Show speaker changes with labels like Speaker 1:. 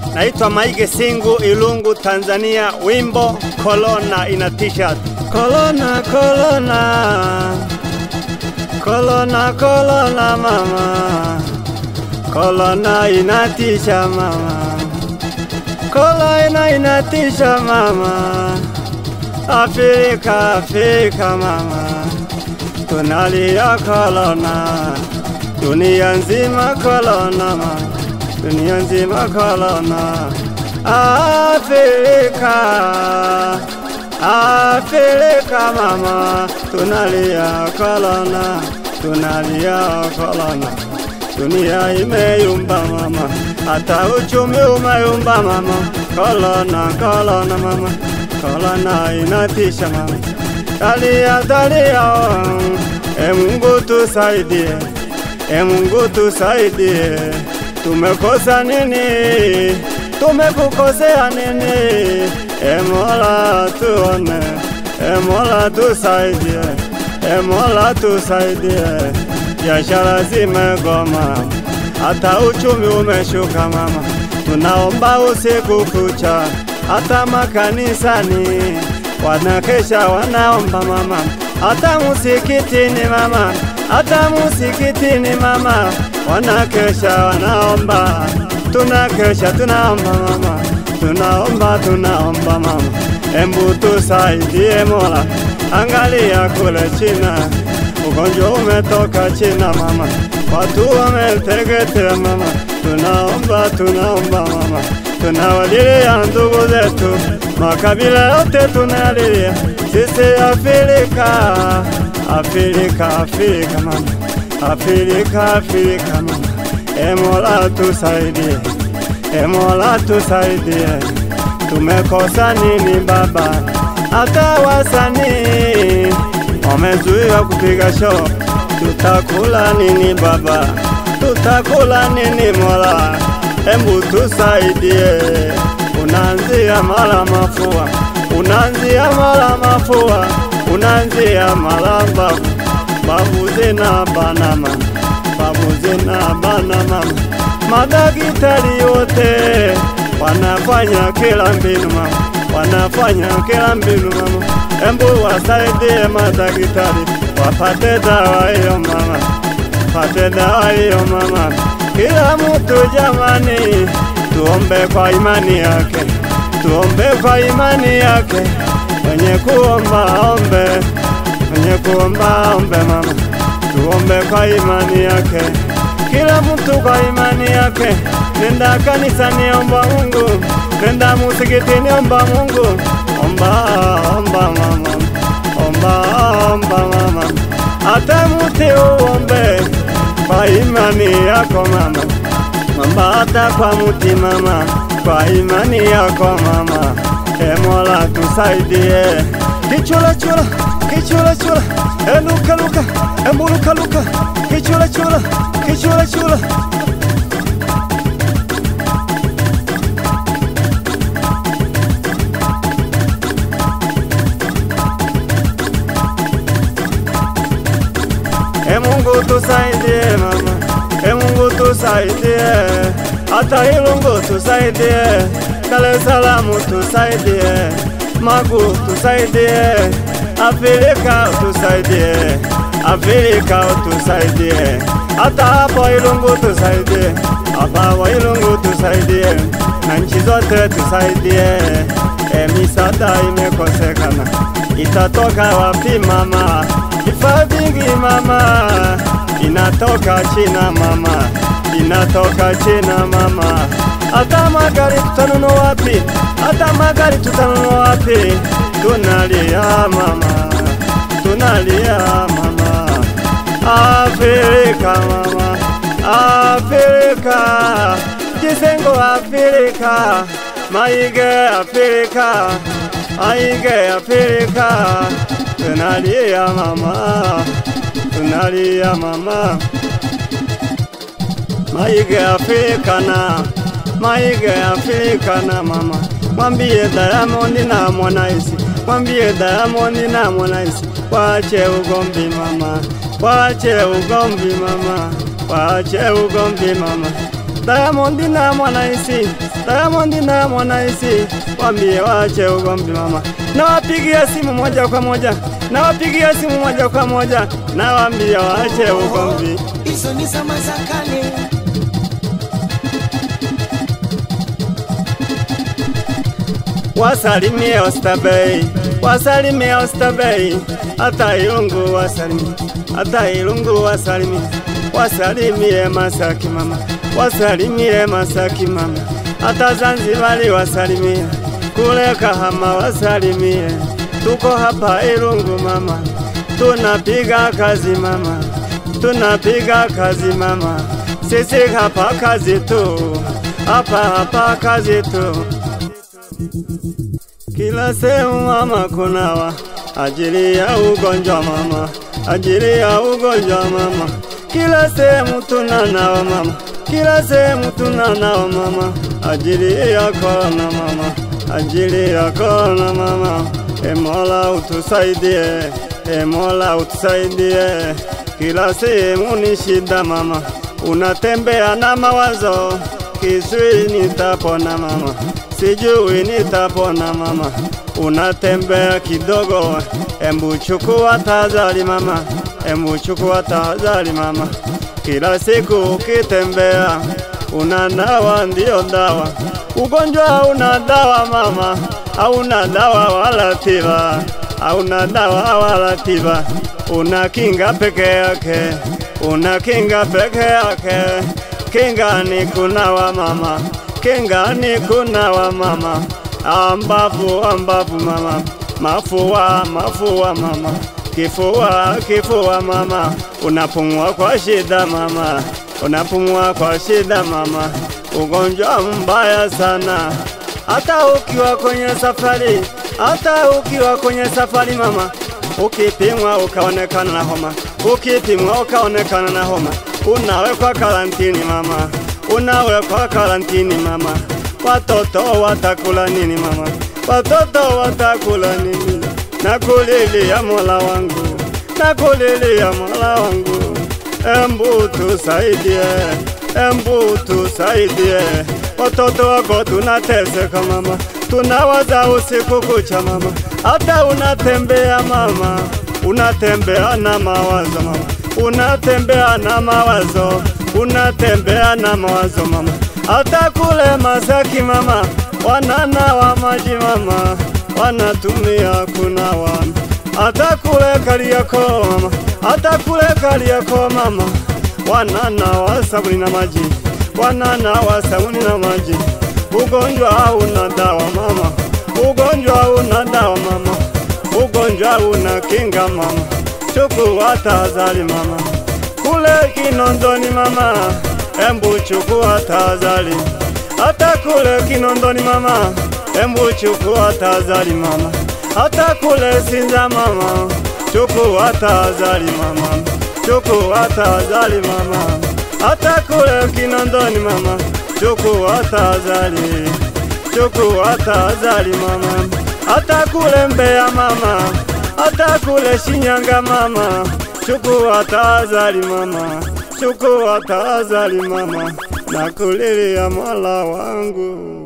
Speaker 1: Naitwa Maige Singu, Ilungu, Tanzania. Wimbo Corona ina t-shirt. Corona, corona, corona, corona mama, corona inatisha mama, corona inatisha mama, Afrika, Afrika mama, tunalia corona, dunia nzima corona mama dunia nzima korona. Afrika, Afrika mama, tunalia korona, tunalia korona. Dunia imeyumba mama, hata uchumi umeyumba mama. Korona, korona mama, korona inatisha mama. Dalia, dalia, e Mungu tusaidie, e Mungu tusaidie. Tumekosa nini? Tumekukosea nini? E Mola tuone, e Mola tusaidie, e Mola tusaidie. Biashara zimegoma, hata uchumi umeshuka mama. Tunaomba usiku kucha, hata makanisani wanakesha wanaomba mama, hata musikitini mama, hata musikitini mama wanakesha wanaomba, tunakesha tunaomba mama, tunaomba tunaomba mama, embu tusaidie Mola, angalia kule China, ugonjwa umetoka China mama, watu wameteketea mama, tunaomba tunaomba mama, tunawalilia ndugu zetu, makabila yote tunalilia, sisi Afrika, Afrika, Afrika mama Afrika, Afrika mama, e Mola tusaidie, e Mola tusaidie. Tumekosa nini baba? Hata wasanii wamezuiwa kupiga show, tutakula nini baba? Tutakula nini Mola? Embu tusaidie, unaanzia mara mafua, unaanzia mara mafua, unaanzia mara mbavu babu zina bana mama, babu zina bana mama. Madakitari wote wanafanya kila mbinu mama, wanafanya kila mbinu mama. Embu wasaidie madakitari wapate dawa hiyo mama, pate dawa hiyo mama. Kila mtu jamani, tuombe kwa imani yake, tuombe kwa imani yake, mwenye kuomba ombe mwenye kuomba ombe mama, tuombe kwa imani yake, kila mtu kwa imani yake. Nenda kanisani, omba Mungu, nenda musikitini, omba Mungu, omba omba mama, omba omba mama, hata muti uombe kwa imani yako mama, omba hata kwa muti mama, kwa imani yako mama. E Mola tusaidie, kichula chula kichula chula, e luka luka, e muluka luka, kichula chula, kichula chula. E Mungu tusaidie mama, e Mungu tusaidie, hata Ilungu tusaidie, Dar es Salaam tusaidie, Magu tusaidie, Afrika tusaidie, Afrika tusaidie, hata hapo Ilungu tusaidie, hapa wa Ilungu tusaidie, na nchi zote tusaidie. E, misaada imekosekana, itatoka wapi mama? Vifaa vingi mama, inatoka China mama, inatoka China mama. Hata magari tutanunua wapi? Hata magari tutanunua wapi? Tunalia mama, tunalia mama. Afrika mama, Afrika, Kisengo Afrika, Maige Afrika, Maige Afrika. Tunalia mama, tunalia mama. Maige Afrika na Maige Afrika na mama, mwambie Diamond na Harmonize, mwambie Diamond na Harmonize, waache ugomvi mama, waache ugomvi mama, waache ugomvi mama. Diamond na Mwanaisi, Diamond na Mwanaisi, wambie waache ugomvi mama. Nawapigia simu moja kwa moja, nawapigia simu moja kwa moja, nawaambia waache ugomvi.
Speaker 2: hizo ni zama za kale.
Speaker 1: Wasalimie Oysterbay, wasalimie Oysterbay, hata Ilungu wasalimie, hata Ilungu wasalimie, wasalimie Masaki mama, wasalimie Masaki mama, hata Zanzibari wasalimie, kule Kahama wasalimie, tuko hapa Ilungu mama, tunapiga kazi mama, tunapiga kazi mama, sisi hapa kazi tu, hapa hapa kazi tu. Kila sehemu mama kunawa, ajili ya ugonjwa mama, ajili ya ugonjwa mama. Kila sehemu tunanawa mama, kila sehemu tunanawa mama, ajili ya korona mama, ajili ya korona mama. E Mola utusaidie, e Mola utusaidie. Kila sehemu ni shida mama, unatembea na mawazo, kiswi nitapona mama sijui nitapona mama, unatembea kidogo, embu chukua tahadhari mama, embu chukua tahadhari mama. Kila siku ukitembea unanawa ndio dawa, ugonjwa hauna dawa mama, hauna dawa wala tiba, hauna dawa wala tiba, una kinga peke yake, una kinga peke yake, kinga ni kunawa mama kinga ni kunawa mama, ambavu ambavu mama, mafua mafua mama, kifua kifua mama, unapumua kwa shida mama, unapumua kwa shida mama, ugonjwa mbaya sana, hata ukiwa kwenye safari, hata ukiwa kwenye safari mama, ukipimwa ukaonekana na homa, ukipimwa ukaonekana na homa, unawekwa karantini mama unawekwa karantini mama, watoto watakula nini mama? Watoto watakula nini? Nakulilia Mola wangu, nakulilia Mola wangu, embu tusaidie, embu tusaidie. Watoto wako tunateseka mama, tunawaza usiku kucha mama, hata unatembea mama, unatembea na mawazo mama, unatembea na mawazo unatembea na mawazo mama, hata kule Masaki mama, wananawa maji mama, wanatumia kunawa, hata kule Kariakoo mama, hata kule Kariakoo mama, wananawa sabuni na maji, wananawa sabuni na maji. Ugonjwa hauna dawa mama, ugonjwa hauna dawa mama, ugonjwa una kinga mama, chukua tahadhari mama kule Kinondoni mama, embu chukua tahadhari. Hata kule Kinondoni mama, embu chukua tahadhari mama. Hata kule Sinza mama, chukua tahadhari mama, chukua tahadhari mama. Hata kule Kinondoni mama, chukua tahadhari, chukua tahadhari mama. Hata kule Mbeya mama, hata kule Shinyanga mama chukua tahadhari mama, chukua tahadhari mama, nakulilia Mola wangu.